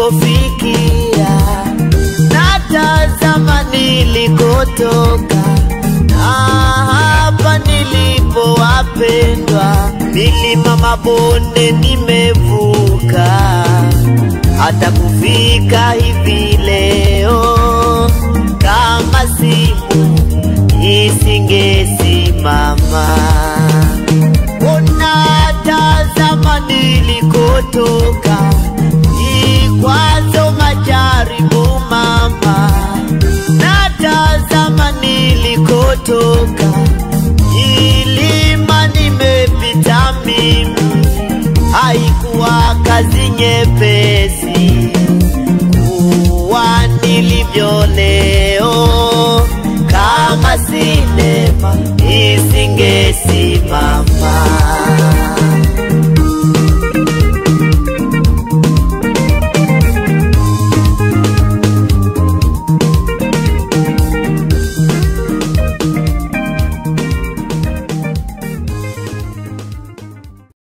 nilipofikia, natazama nilikotoka, na hapa nilipo wapendwa, milima mabonde nimevuka, hata kufika hivi leo, kama simu isingesimama. Unatazama nilikotoka, ikwazo majaribu mama, natazama nilikotoka, ilima nimepita mimi, haikuwa kazi nyepesi kuwa nilivyo leo, kama sinema isingesimama.